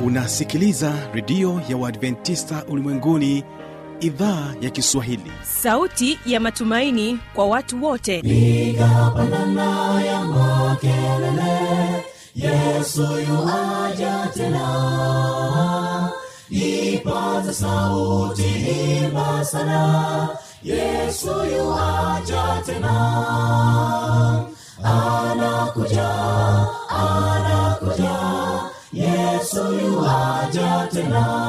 unasikiliza redio ya uadventista ulimwenguni idhaa ya kiswahili sauti ya matumaini kwa watu wote piga pandana ya makelele yesu yuaja tena ipaza sauti himba sana yesu yuaja tena anakuja anakuja yesu yuaja tena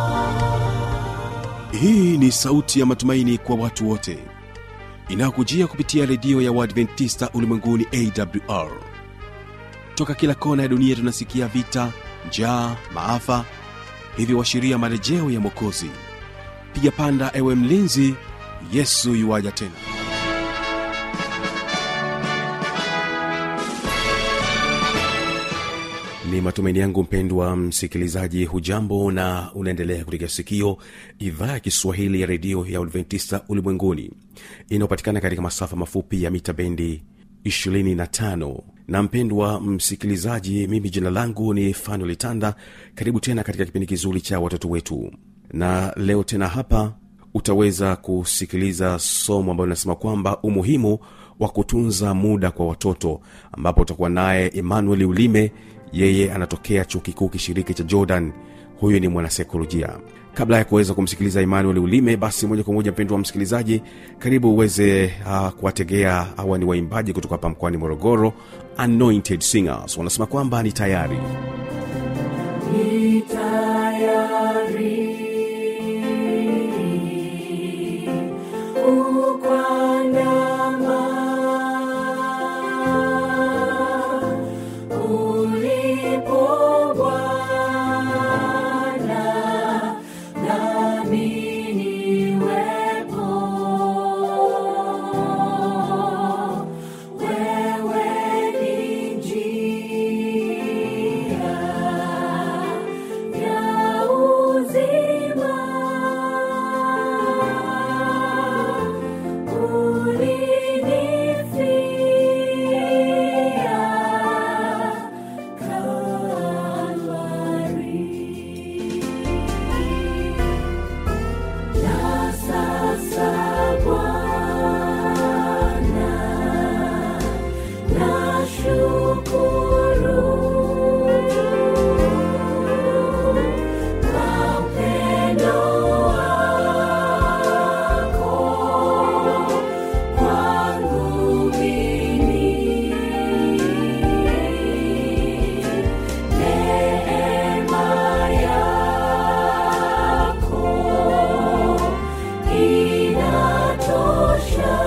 hii ni sauti ya matumaini kwa watu wote inayokujia kupitia redio ya uadventista ulimwenguni awr toka kila kona ya dunia tunasikia vita njaa maafa hivyo washiria marejeo ya mwokozi piga panda ewe mlinzi yesu yuwaja tena ni matumaini yangu mpendwa msikilizaji hujambo na unaendelea kutegea sikio idhaa ya kiswahili ya redio ya adventista ulimwenguni inayopatikana katika masafa mafupi ya mita bendi 25 na mpendwa msikilizaji mimi jina langu ni fanuel tanda karibu tena katika kipindi kizuri cha watoto wetu na leo tena hapa utaweza kusikiliza somo ambalo linasema kwamba umuhimu wa kutunza muda kwa watoto ambapo utakuwa naye emmanuel ulime yeye anatokea chuo kikuu kishiriki cha jordan huyu ni mwanasaikolojia kabla ya kuweza kumsikiliza emmanuel ulime basi moja kwa moja mpendo wa msikilizaji karibu uweze uh, kuwategea hawa ni waimbaji kutoka hapa mkoani morogoro anointed singers wanasema kwamba ni tayari Ni tayari kukwandama ulipo Bwana, nami niwepo. Wewe ni njia ya uzima. Ulinifia Kalvari. Na sasa Bwana, nashukuru kwa upendo wako kwangu mimi. Neema yako inatosha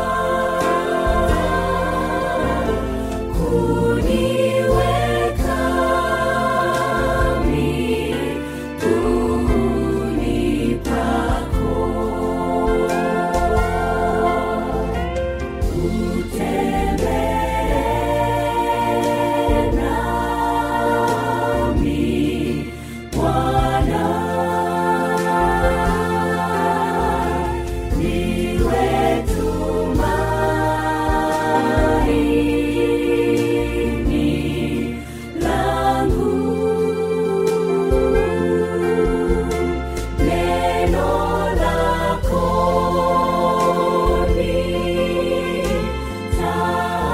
kuniweka miguuni pako. Utembee nami, Bwana. Niwe tumaini langu. Neno lako ni taa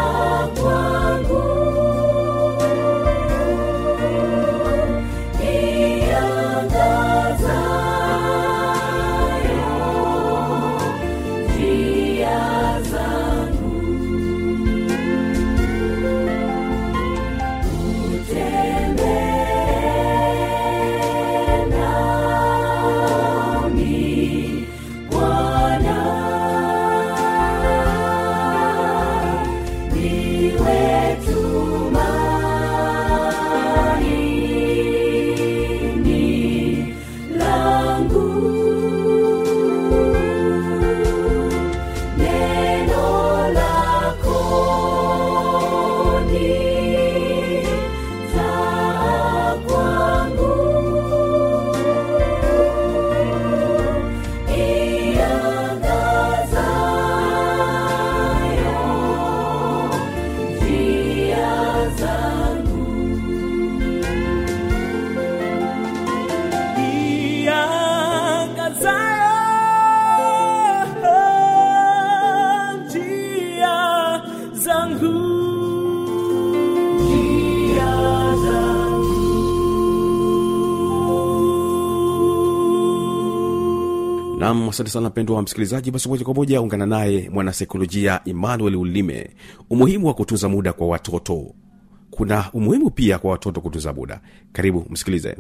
nam asante sana mpendwa wa msikilizaji basi moja kwa moja ungana naye mwanasaikolojia emmanuel ulime umuhimu wa kutunza muda kwa watoto kuna umuhimu pia kwa watoto kutunza muda karibu msikilize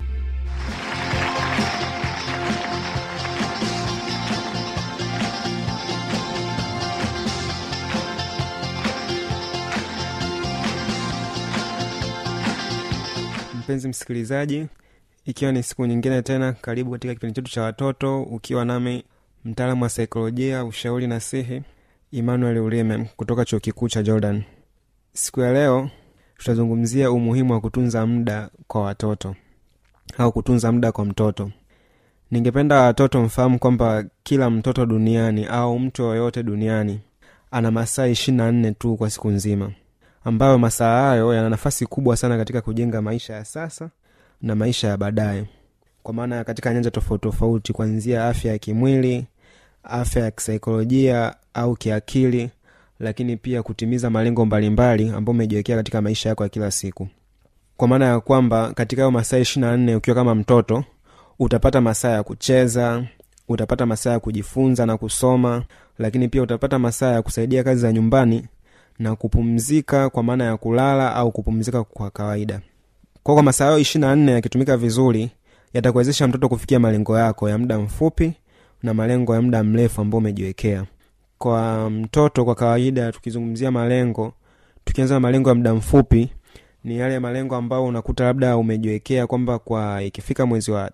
mpenzi msikilizaji ikiwa ni siku nyingine tena karibu katika kipindi chetu cha watoto ukiwa nami mtaalamu wa saikolojia ushauri na sihi emmanuel ulime kutoka chuo kikuu cha jordan siku ya leo tutazungumzia umuhimu wa kutunza muda kwa watoto au kutunza muda kwa mtoto ningependa watoto mfahamu kwamba kila mtoto duniani au mtu yoyote duniani ana masaa ishiri na nne tu kwa siku nzima ambayo masaa hayo yana nafasi kubwa sana katika kujenga maisha ya sasa na maisha ya baadaye kwa maana katika nyanja tofauti tofauti kuanzia afya ya kimwili afya ya kisaikolojia au kiakili lakini pia kutimiza malengo mbalimbali ambayo umejiwekea katika maisha yako ya kila siku kwa maana ya kwamba katika hayo masaa ishiri na nne ukiwa kama mtoto utapata masaa ya kucheza utapata masaa ya kujifunza na kusoma lakini pia utapata masaa ya kusaidia kazi za nyumbani na kupumzika kwa maana ya kulala au kupumzika kwa kawaida kwa kwa masaa hayo ishiri na nne yakitumika vizuri yatakuwezesha mtoto kufikia malengo yako ya muda mfupi na malengo ya muda mrefu ambao umejiwekea kwa mtoto kwa kawaida tukizungumzia malengo tukianza na malengo ya muda mfupi ni yale malengo ambayo unakuta labda umejiwekea kwamba kwa ikifika mwezi wa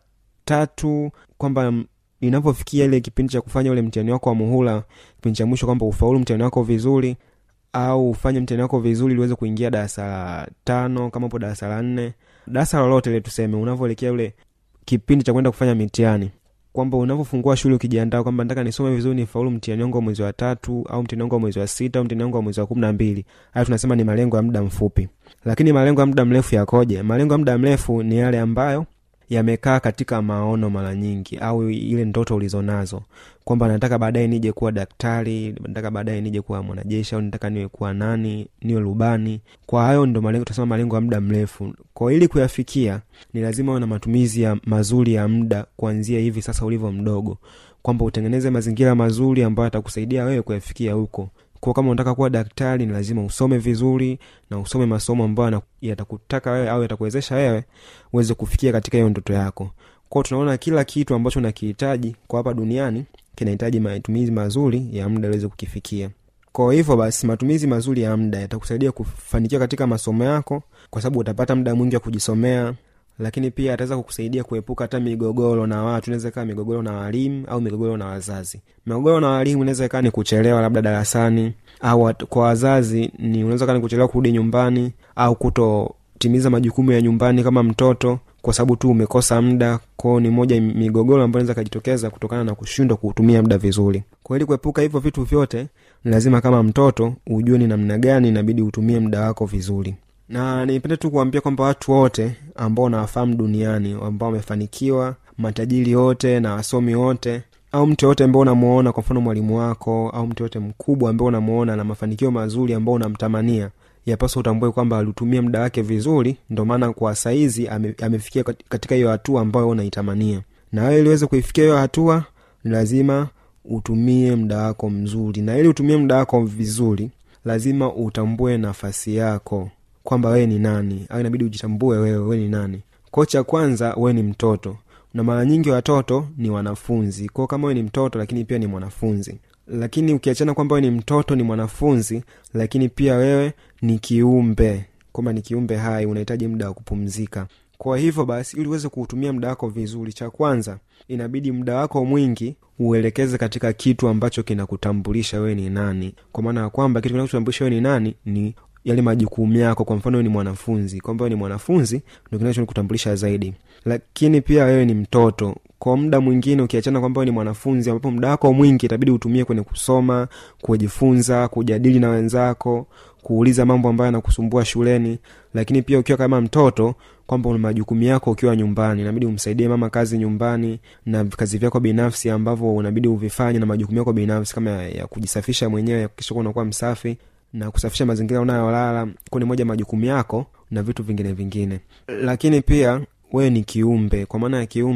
tatu kwamba inapofikia ile kipindi cha kufanya ule mtihani wako wa muhula kipindi cha mwisho kwamba ufaulu mtihani wako vizuri au ufanye mtihani wako vizuri ili uweze kuingia darasa la tano kama upo darasa la nne darasa lolote ile tuseme unavyoelekea ule kipindi cha kwenda kufanya mitihani kwamba unavyofungua shule ukijiandaa kwamba nataka nisome vizuri nifaulu mtihani wangu wa mwezi wa tatu au mtihani wangu wa mwezi wa sita au mtihani wangu wa mwezi wa kumi na mbili hayo tunasema ni malengo ya muda mfupi lakini malengo ya muda mrefu yakoje malengo ya muda mrefu ni yale ambayo yamekaa katika maono mara nyingi au ile ndoto ulizonazo kwamba nataka baadaye nije kuwa daktari nataka baadaye nije kuwa mwanajeshi au nataka niwe kuwa nani niwe rubani kwa hayo ndo malengo tunasema malengo ya muda mrefu kwa ili kuyafikia ni lazima uwe na matumizi ya mazuri ya muda kuanzia hivi sasa ulivyo mdogo kwamba utengeneze mazingira mazuri ambayo yatakusaidia wewe kuyafikia huko kwa kama unataka kuwa daktari ni lazima usome vizuri na usome masomo ambayo yatakutaka wewe au yatakuwezesha wewe uweze kufikia katika hiyo ndoto yako kwao tunaona kila kitu ambacho unakihitaji kwa hapa duniani kinahitaji matumizi mazuri ya muda uweze kukifikia kwa hivyo basi matumizi mazuri ya muda yatakusaidia kufanikiwa katika masomo yako kwa sababu utapata muda mwingi wa kujisomea lakini pia ataweza kukusaidia kuepuka hata migogoro na watu inaweza ikawa migogoro na walimu au migogoro na wazazi migogoro na walimu inaweza ikawa ni kuchelewa labda darasani au kwa wazazi ni unaweza kaa ni kuchelewa kurudi nyumbani au kutotimiza majukumu ya nyumbani kama mtoto kwa sababu tu umekosa muda kwao ni moja migogoro ambayo inaweza ikajitokeza kutokana na kushindwa kuutumia muda vizuri kwa ili kuepuka hivyo vitu vyote ni lazima kama mtoto ujue ni namna gani inabidi utumie muda wako vizuri na nipende tu kuambia kwamba watu wote ambao nawafahamu duniani ambao wamefanikiwa matajiri wote na wasomi wote au mtu yoyote ambao unamuona kwa mfano mwalimu wako au mtu yoyote mkubwa ambao unamuona na mafanikio mazuri ambao unamtamania yapaswa utambue kwamba alitumia muda wake vizuri ndo maana kwa saizi ame, amefikia katika hiyo hatua ambayo unaitamania na wewe iliweze kuifikia hiyo hatua ni lazima utumie muda wako mzuri na ili utumie muda wako vizuri lazima utambue nafasi yako kwamba wewe ni nani au inabidi ujitambue wewe wewe ni nani ko cha kwanza wewe ni mtoto na mara nyingi watoto ni wanafunzi kwao kama wewe ni mtoto lakini pia ni mwanafunzi lakini ukiachana kwamba wewe ni mtoto ni mwanafunzi lakini pia wewe ni kiumbe kwamba ni kiumbe hai unahitaji muda wa kupumzika kwa hivyo basi ili uweze kuutumia muda wako vizuri cha kwanza inabidi muda wako mwingi uelekeze katika kitu ambacho kinakutambulisha wewe ni nani kwa maana ya kwamba kitu kinachotambulisha wewe ni nani ni yale majukumu yako kwa mfano wewe ni mwanafunzi kwamba wewe ni mwanafunzi ndo kinachokutambulisha zaidi lakini pia wewe ni mtoto kwa muda mwingine ukiachana kwamba wewe ni mwanafunzi ambapo muda wako mwingi itabidi utumie kwenye kusoma kujifunza kujadili na wenzako kuuliza mambo ambayo yanakusumbua shuleni lakini pia ukiwa kama mtoto kwamba una majukumu yako ukiwa nyumbani inabidi umsaidie mama kazi nyumbani na kazi vyako binafsi ambavyo unabidi uvifanye na majukumu yako binafsi kama ya, ya kujisafisha mwenyewe kisha unakuwa msafi na kusafisha mazingira unayolala kuwa ni moja majukumu yako na vitu vingine vingine lakini pia wewe ni kiumbe kwa maana ya kiumbe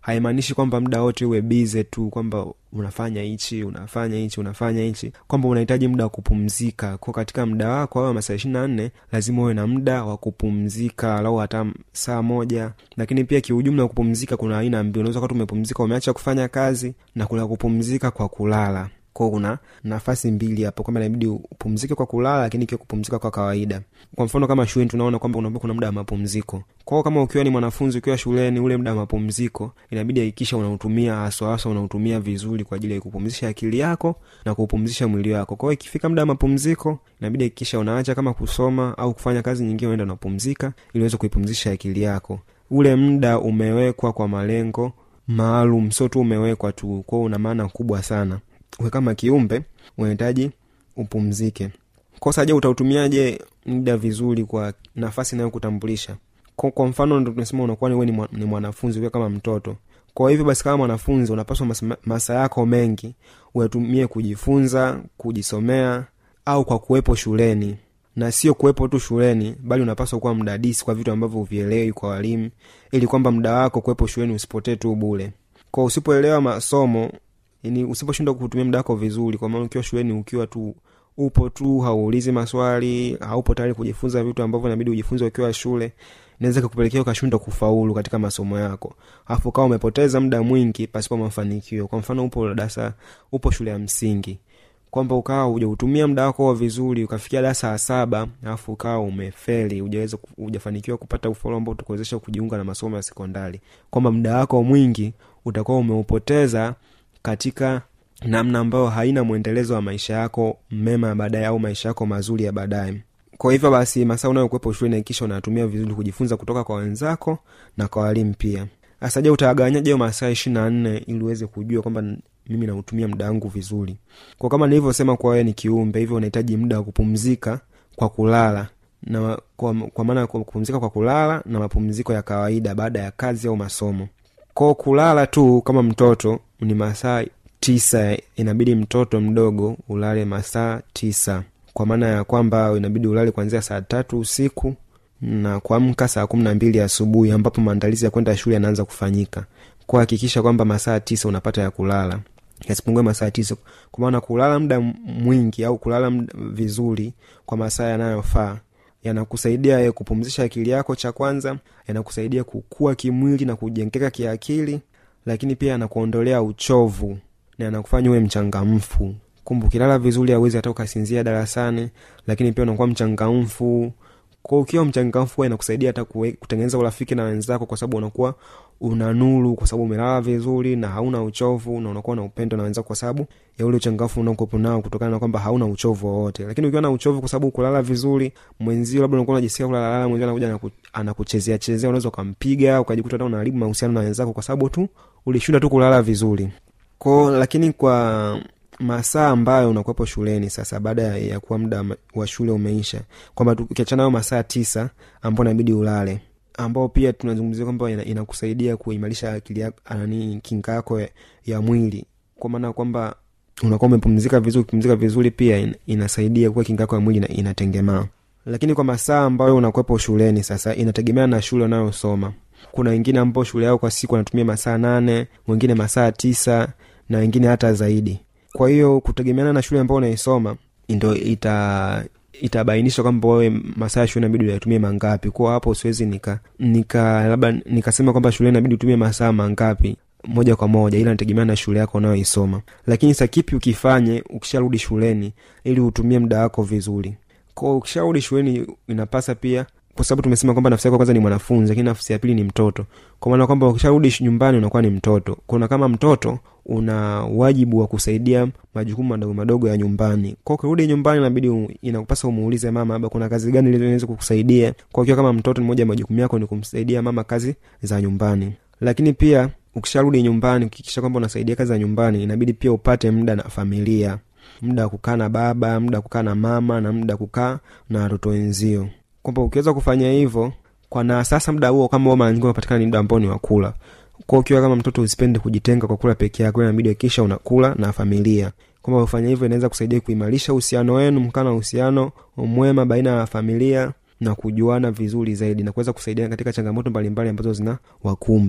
haimaanishi kwamba muda wote uwe bize tu kwamba unafanya hichi unafanya hichi unafanya hichi kwamba unahitaji muda wa kupumzika ko katika muda wako au masaa ishiri na nne lazima uwe na muda wa kupumzika alau hata saa moja lakini pia kiujumla kupumzika kuna aina mbili unaweza kati umepumzika umeacha kufanya kazi na kuna kupumzika kwa kulala kwao kuna nafasi mbili hapo kwamba inabidi upumzike kwa kulala lakini ikiwa kupumzika kwa kawaida kwa mfano kama shuleni tunaona kwamba unaambia kuna muda wa mapumziko kwao kama ukiwa ni mwanafunzi ukiwa shuleni ule muda wa mapumziko inabidi hakikisha unautumia haswa haswa unautumia vizuri kwa ajili ya kupumzisha akili yako na kupumzisha mwili wako kwao ikifika muda wa mapumziko inabidi hakikisha unaacha kama kusoma au kufanya kazi nyingine unaenda unapumzika ili uweze kuipumzisha akili yako ule muda umewekwa kwa malengo maalum sio tu umewekwa tu kwao una maana kubwa sana we kama kiumbe unahitaji upumzike kosa je utautumiaje muda vizuri kwa nafasi inayokutambulisha kwa, kwa mfano ndo tunasema unakuwa ni, we ni, mwa, ni mwanafunzi ukiwa kama mtoto kwa hivyo basi kama mwanafunzi unapaswa mas- masaa yako mengi uyatumie kujifunza kujisomea au kwa kuwepo shuleni na sio kuwepo tu shuleni bali unapaswa kuwa mdadisi kwa vitu ambavyo uvielewi kwa walimu ili kwamba muda wako kuwepo shuleni usipotee tu bule kwa usipoelewa masomo yani usiposhindwa kutumia muda wako vizuri kwa maana ukiwa shuleni ukiwa tu upo tu hauulizi maswali haupo tayari kujifunza vitu ambavyo inabidi ujifunze ukiwa shule inaweza kukupelekea ukashindwa kufaulu katika masomo yako alafu kawa umepoteza muda mwingi pasipo mafanikio kwa mfano upo darasa upo shule ya msingi kwamba ukawa hujautumia muda wako vizuri ukafikia darasa la saba alafu ukawa umefeli hujaweza hujafanikiwa kupata ufaulu ambao utakuwezesha kujiunga na masomo ya sekondari kwamba muda wako mwingi utakuwa umeupoteza katika namna ambayo haina mwendelezo wa maisha yako mema ya baadaye au maisha yako mazuri ya baadaye kwa hivyo basi masaa unayokuwepo shuleni hakikisha unatumia vizuri kujifunza kutoka kwa wenzako na kwa walimu pia sasa je utagawanyaje hiyo masaa ishiri na nne ili uweze kujua kwamba mimi nautumia muda wangu vizuri kwa kama nilivyosema kuwa wewe ni kiumbe hivyo unahitaji muda wa kupumzika kwa kulala na kwa, kwa maana kwa kupumzika kwa kulala na mapumziko ya kawaida baada ya kazi au masomo ko kulala tu kama mtoto ni masaa tisa inabidi mtoto mdogo ulale masaa tisa kwa maana ya kwamba inabidi ulale kuanzia saa tatu usiku na kuamka saa kumi na mbili asubuhi ambapo maandalizi ya kwenda shule yanaanza kufanyika kuhakikisha kwamba masaa tisa unapata ya kulala yasipungue masaa tisa kwa maana kulala muda mwingi au kulala mda vizuri kwa masaa yanayofaa yanakusaidia ye kupumzisha akili yako cha kwanza yanakusaidia kukua kimwili na kujengeka kiakili lakini pia yanakuondolea uchovu na yanakufanya uwe mchangamfu kumbe ukilala vizuri awezi hata ukasinzia darasani lakini pia unakuwa mchangamfu kwa ukiwa mchangamfu huwa inakusaidia hata kuwe- kutengeneza urafiki na wenzako kwa sababu unakuwa una nuru kwa sababu umelala vizuri na hauna uchovu na unakuwa na upendo na wenzako kwa sababu ya ule uchangamfu unaokuwepo nao kutokana na kwamba hauna uchovu wowote lakini ukiwa na uchovu kwa sababu kulala vizuri mwenzio labda unakuwa unajisikia kulalala mwenzio anakuja anaku- anakuchezea chezea unaweza ukampiga ukajikuta hata unaharibu mahusiano na wenzako kwa sababu tu ulishinda tu kulala vizuri ko lakini kwa masaa ambayo unakuwepo shuleni sasa baada ya- ya kuwa muda ma- wa shule umeisha kwamba tu- ukiachana nayo masaa tisa ambao inabidi ulale ambao pia tunazungumzia kwamba ina- inakusaidia kuimarisha akili yako nani kinga yako ya, ya mwili kwa maana kwamba unakuwa umepumzika vizuri ukipumzika vizuri pia in, inasaidia kuwa kinga yako ya mwili ina- inatengemaa lakini kwa masaa ambayo unakuwepo shuleni sasa inategemea na shule unayosoma kuna wengine ambao shule yao kwa siku wanatumia masaa nane wengine masaa tisa na wengine hata zaidi kwa hiyo kutegemeana na shule ambao unaisoma ndo ita itabainisha kwamba wewe masaa ya shule inabidi uyatumie mangapi kwa hapo siwezi nika nika labda nikasema kwamba shule inabidi utumie masaa mangapi moja kwa moja ila nategemea na shule yako unayoisoma lakini sa kipi ukifanye ukisharudi shuleni ili utumie muda wako vizuri ko ukisharudi shuleni inapasa pia kwa sababu tumesema kwamba nafsi yako kwanza ni mwanafunzi lakini nafsi ya pili ni mtoto kwa maana kwamba ukisharudi sh- nyumbani unakuwa ni mtoto kuna kama mtoto una wajibu wa kusaidia majukumu madogo madogo ya nyumbani kwa ukirudi nyumbani inabidi u- inakupasa umuulize mama labda kuna kazi gani iliweza kukusaidia kwa ukiwa kama mtoto ni moja ya majukumu yako ni kumsaidia mama kazi za nyumbani lakini pia ukisharudi nyumbani ukikisha kwamba unasaidia kazi za nyumbani inabidi pia upate muda na familia muda wa kukaa na baba muda wa kukaa na mama na muda wa kukaa na watoto wenzio kwamba ukiweza kufanya hivyo kwa na sasa muda huo kama huo mara nyingi unapatikana ni muda ambao ni wakula kwa ukiwa kama mtoto usipende kujitenga kwa kula peke yako inabidi hakikisha unakula na familia kwamba ufanya hivyo inaweza kusaidia kuimarisha uhusiano wenu mkaa na uhusiano mwema baina ya familia na kujuana vizuri zaidi na kuweza kusaidia katika changamoto mbalimbali ambazo zina wakumba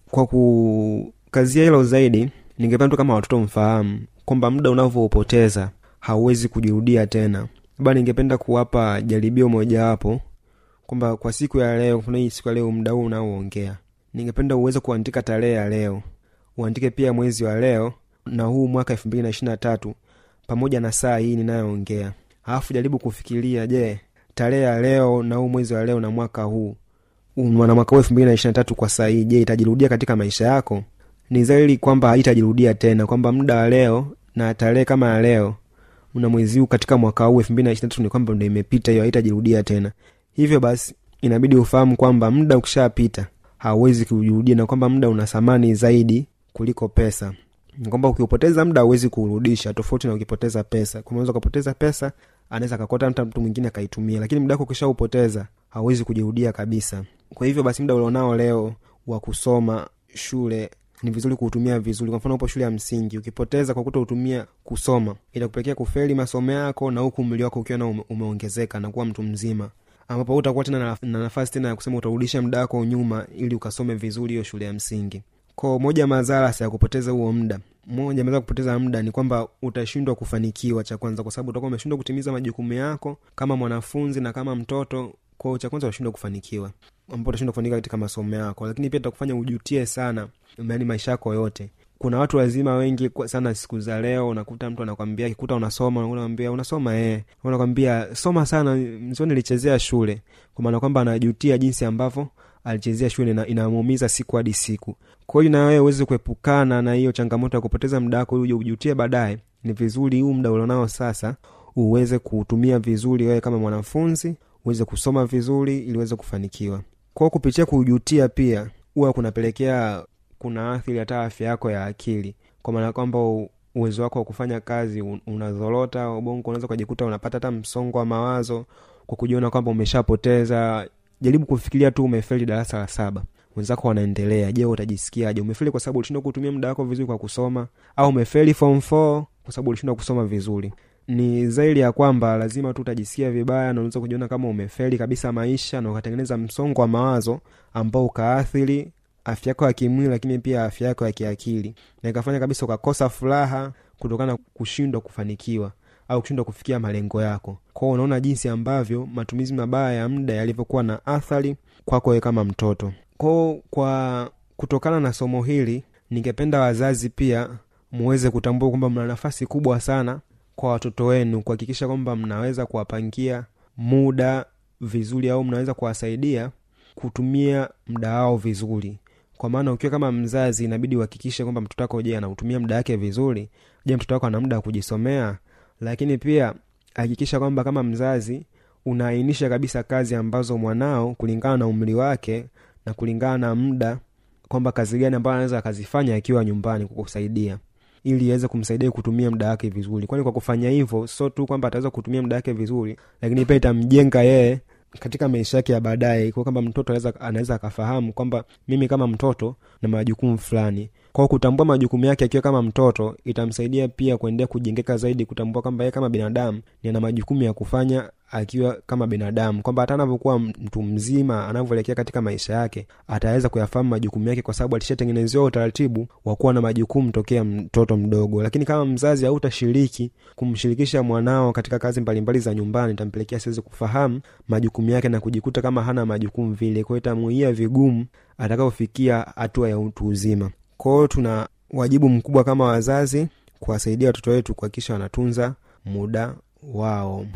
kwa kukazia hilo zaidi ningependa tu kama watoto mfahamu kwamba muda unavyoupoteza hauwezi kujirudia tena labda ningependa kuwapa jaribio mojawapo kwamba kwa siku ya leo kuna hii siku ya leo muda huu unaoongea ningependa uweze kuandika tarehe ya leo uandike pia mwezi wa leo na huu mwaka elfu mbili na ishiri na tatu pamoja na saa hii ninayoongea alafu jaribu kufikiria je tarehe ya leo na huu mwezi wa leo na mwaka huu huu na mwaka huu elfu mbili na ishiri na tatu kwa saa hii je itajirudia katika maisha yako ni zaidi kwamba haitajirudia tena kwamba muda wa leo na tarehe kama ya leo na mwezi huu katika mwaka huu elfu mbili na ishiri na tatu ni kwamba ndo imepita hiyo haitajirudia tena hivyo basi inabidi ufahamu kwamba muda ukishapita hauwezi kujirudia na kwamba muda una thamani zaidi kuliko pesa Ni kwamba ukiupoteza muda hauwezi kuurudisha tofauti na ukipoteza pesa Kwa unaweza ukapoteza pesa anaweza akakota hata mtu mwingine akaitumia lakini muda wako ukishaupoteza hauwezi kujirudia kabisa kwa hivyo basi muda ulionao leo wa kusoma shule ni vizuri kuutumia vizuri kwa mfano upo shule ya msingi ukipoteza kwa kuto utumia kusoma itakupelekea kufeli masomo yako na huku umri wako ukiwa na ume, umeongezeka na kuwa mtu mzima ambapo utakuwa tena na, na nafasi tena ya kusema utarudisha muda wako nyuma ili ukasome vizuri hiyo shule ya msingi ko moja ya madhara ya kupoteza huo muda moja ya madhara ya kupoteza muda ni kwamba utashindwa kufanikiwa cha kwanza kwa sababu utakuwa umeshindwa kutimiza majukumu yako kama mwanafunzi na kama mtoto kwao cha kwanza utashindwa kufanikiwa ambao utashindwa kufanikiwa katika masomo yako lakini pia itakufanya ujutie sana yani maisha yako yote kuna watu wazima wengi kwa sana siku za leo unakuta mtu anakwambia kikuta unasoma unakwambia unasoma eh unakwambia soma sana mzio nilichezea shule kwa maana kwamba anajutia jinsi ambavyo alichezea shule na inamuumiza siku hadi siku kwa hiyo na wewe uweze kuepukana na hiyo changamoto ya kupoteza muda wako uje ujutie baadaye ni vizuri huu muda ulionao sasa uweze kuutumia vizuri wewe kama mwanafunzi uweze kusoma vizuri ili uweze kufanikiwa kwao kupitia kujutia pia huwa kunapelekea kuna athiri hata afya yako ya akili kwa maana kwamba u- uwezo wako wa kufanya kazi un- unazorota ubongo unaweza ukajikuta unapata hata msongo wa mawazo kwa kujiona kwamba umeshapoteza jaribu kufikiria tu umefeli darasa la saba wenzako wanaendelea je utajisikiaje umefeli kwa sababu ulishindwa kutumia muda wako vizuri kwa kusoma au umefeli form 4 kwa sababu ulishindwa kusoma vizuri ni zaidi ya kwamba lazima tu utajisikia vibaya na unaweza kujiona kama umefeli kabisa maisha na ukatengeneza msongo wa mawazo ambao ukaathiri afya yako ya kimwili lakini pia afya yako ya kiakili na ikafanya kabisa ukakosa furaha kutokana na kushindwa kufanikiwa au kushindwa kufikia malengo yako kwao unaona jinsi ambavyo matumizi mabaya ya muda yalivyokuwa na athari kwako wewe kama mtoto kwao kwa kutokana na somo hili ningependa wazazi pia muweze kutambua kwamba mna nafasi kubwa sana kwa watoto wenu kuhakikisha kwamba mnaweza kuwapangia muda vizuri au mnaweza kuwasaidia kutumia muda wao vizuri kwa maana ukiwa kama mzazi inabidi uhakikishe kwamba mtoto wako je anautumia muda wake vizuri je mtoto wako ana muda wa kujisomea lakini pia hakikisha kwamba kama mzazi unaainisha kabisa kazi ambazo mwanao kulingana na umri wake na kulingana na muda kwamba kazi gani ambayo anaweza akazifanya akiwa nyumbani kukusaidia ili iweze kumsaidia kutumia muda wake vizuri kwani kwa kufanya hivyo sio tu kwamba ataweza kutumia muda wake vizuri lakini pia itamjenga yeye katika maisha yake ya baadaye kwa kwamba mtoto anaweza anaweza akafahamu kwamba mimi kama mtoto na majukumu fulani kwao kutambua majukumu yake akiwa kama mtoto itamsaidia pia kuendelea kujengeka zaidi kutambua kwamba yeye kama binadamu ni ana majukumu ya kufanya akiwa kama binadamu kwamba hata anavyokuwa mtu mzima anavyoelekea katika maisha yake ataweza kuyafahamu majukumu yake kwa sababu alishatengenezewa utaratibu wa kuwa na majukumu tokea mtoto mdogo lakini kama mzazi hautashiriki kumshirikisha mwanao katika kazi mbalimbali za nyumbani itampelekea siwezi kufahamu majukumu yake na kujikuta kama hana majukumu vile kwao itamuia vigumu atakapofikia hatua ya utu uzima kwao tuna wajibu mkubwa kama wazazi kuwasaidia watoto wetu kuhakikisha wanatunza muda wao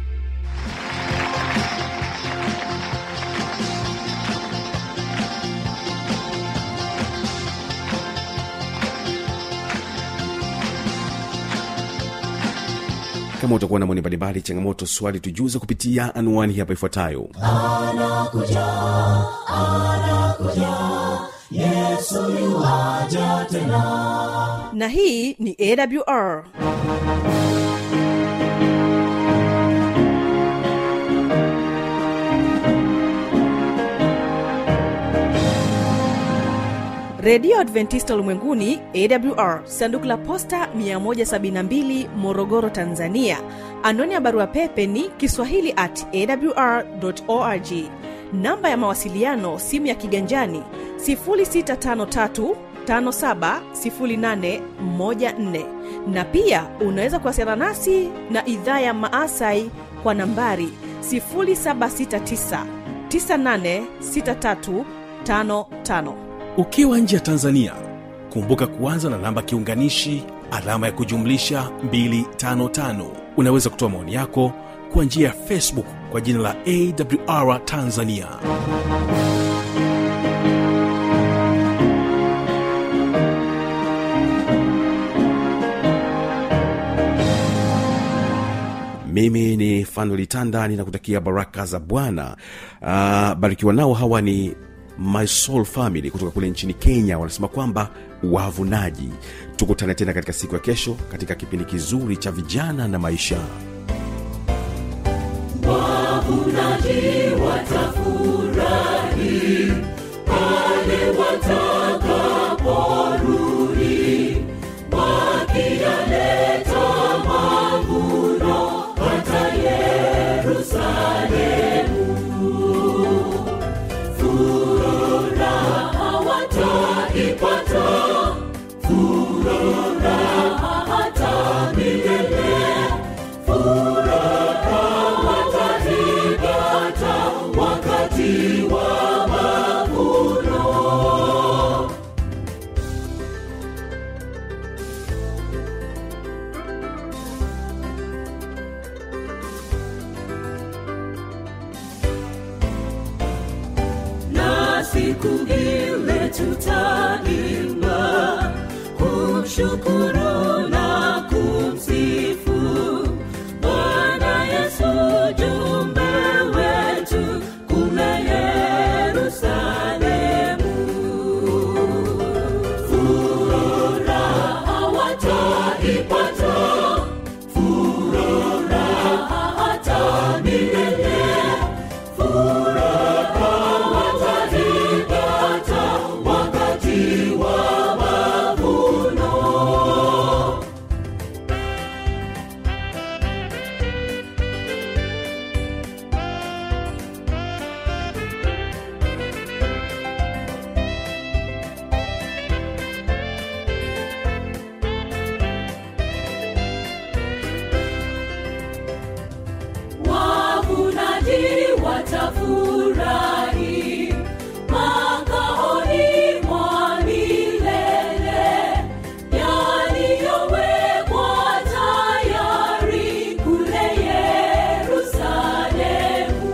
kama utakuwa na maoni mbalimbali changamoto swali tujuze kupitia anwani hapa ifuatayo na hii ni awr redio adventista ulimwenguni awr sanduku la posta 172 morogoro tanzania anwani ya barua pepe ni kiswahili at awr org namba ya mawasiliano simu ya kiganjani 653 570814 na pia unaweza kuwasiliana nasi na idhaa ya maasai kwa nambari 769 986355 ukiwa nje ya tanzania kumbuka kuanza na namba kiunganishi alama ya kujumlisha 255 unaweza kutoa maoni yako kwa njia ya facebook kwa jina la awr tanzania mimi ni fanolitanda ninakutakia baraka za bwana uh, barikiwa nao hawa ni my soul family kutoka kule nchini kenya wanasema kwamba wavunaji tukutane tena katika siku ya kesho katika kipindi kizuri cha vijana na maisha wavunaji watafurahi pale watakaporudi wakiyaleta mavuno hata Yerusalemu. Furaha wataipata, furaha hata milele, furaha wataipata wakati wa mavuno. na siku ile tutaimba kumshukuru na kumsifu bwana yesu jumbe wetu kule yerusalemu furaha wataipata furaha hata milele furaha wataipata wakati wa mavuno wavunaji watafurahi makaoni mwa milele yaliyowekwa tayari kule Yerusalemu.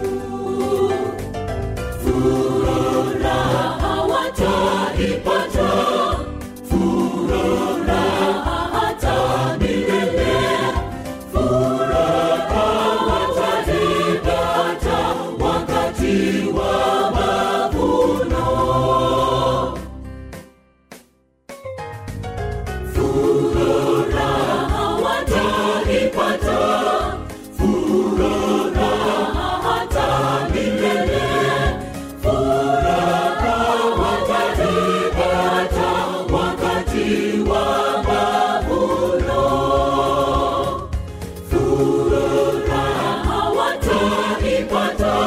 Furaha wataipata, furaha hata milele, furaha wataipata wakati wa mavuno. Furaha wataipata, furaha hata milele, furaha wataipata wakati wa mavuno. Furaha wataipata,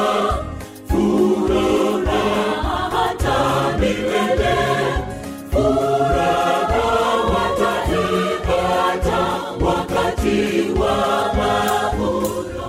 furaha hata milele, furaha wataipata wakati wa mavuno.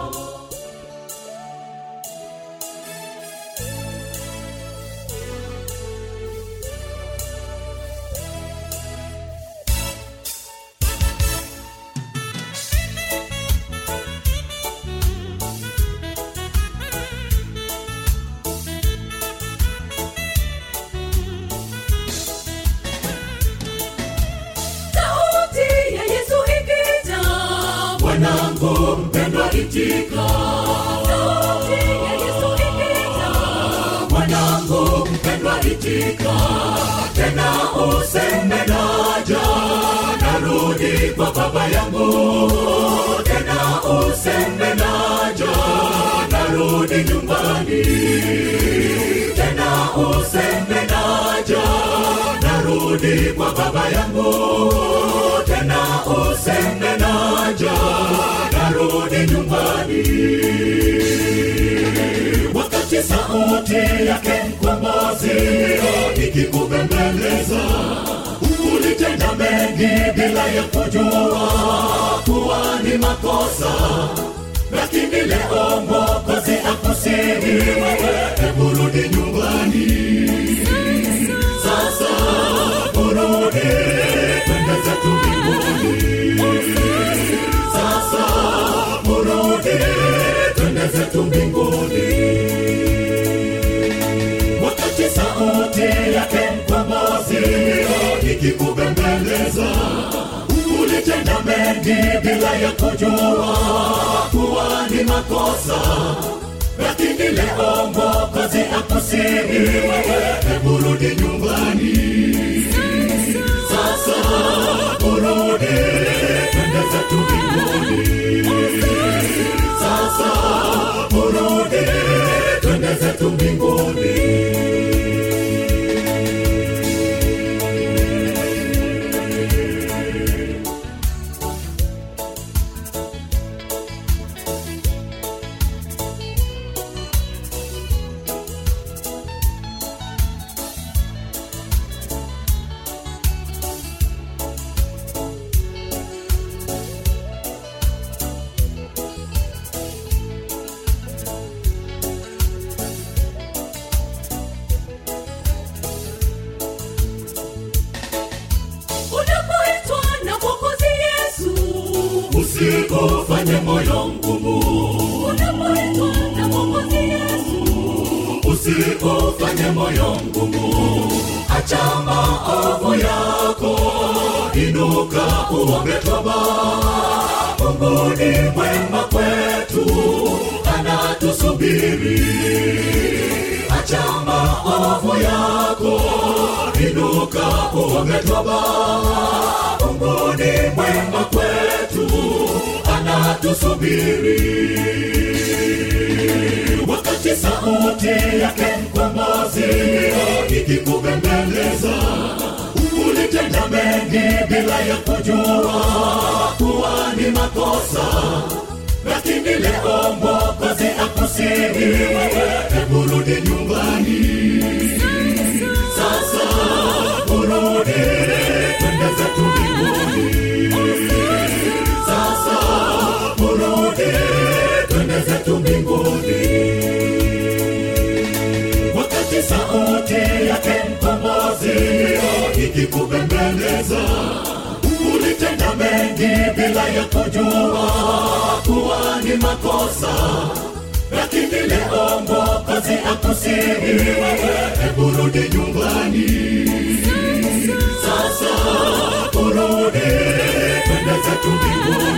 sauti ya Yesu ikija, mwanangu mpendwa itika. Sauti ya Yesu ikija, mwanangu mpendwa itika. Tena useme naja, narudi kwa baba yangu. Tena useme naja, narudi nyumbani. Tena useme naja, narudi kwa baba yangu tena useme naja narudi nyumbani wakati sauti yake mkombozi ikikubembeleza ulitenda mengi bila ya kujua kuwa ni makosa lakini leo mwokozi akusihi wewe hebu rudi nyumbani sasa urudi twende zetu mbinguni sasa urudi twende zetu mbinguni wakati sauti yake mkombozi ikikubembeleza ulitenda mengi bila ya kujua kuwa ni makosa lakini leo mwokozi akusihi wewe hebu rudi nyumbani sasa urudi twende zetu mbinguni sasa urudi twende zetu mbinguni unapoitwa na mwokozi yesu usikufanye moyo mgumu unapoitwa na mwokozi yesu usikufanye moyo mgumu acha maovu yako inuka uombe toba mungu ni mwema kwetu anatusubiri acha maovu yako inuka uombe toba mungu ni mwema kwetu anatusubiri wakati sauti yake mkombozi ikikubembeleza ulitenda mengi bila ya kujua kuwa ni makosa lakini leo mwokozi akusihi wewe hebu rudi nyumbani sasa urudi twende zetu mbinguni sasa urudi twende zetu mbinguni wakati sauti yake mkombozi ikikubembeleza ulitenda mengi bila ya kujua kuwa ni makosa lakini leo mwokozi akusihi wewe hebu rudi nyumbani sasa urudi twende zetu mbinguni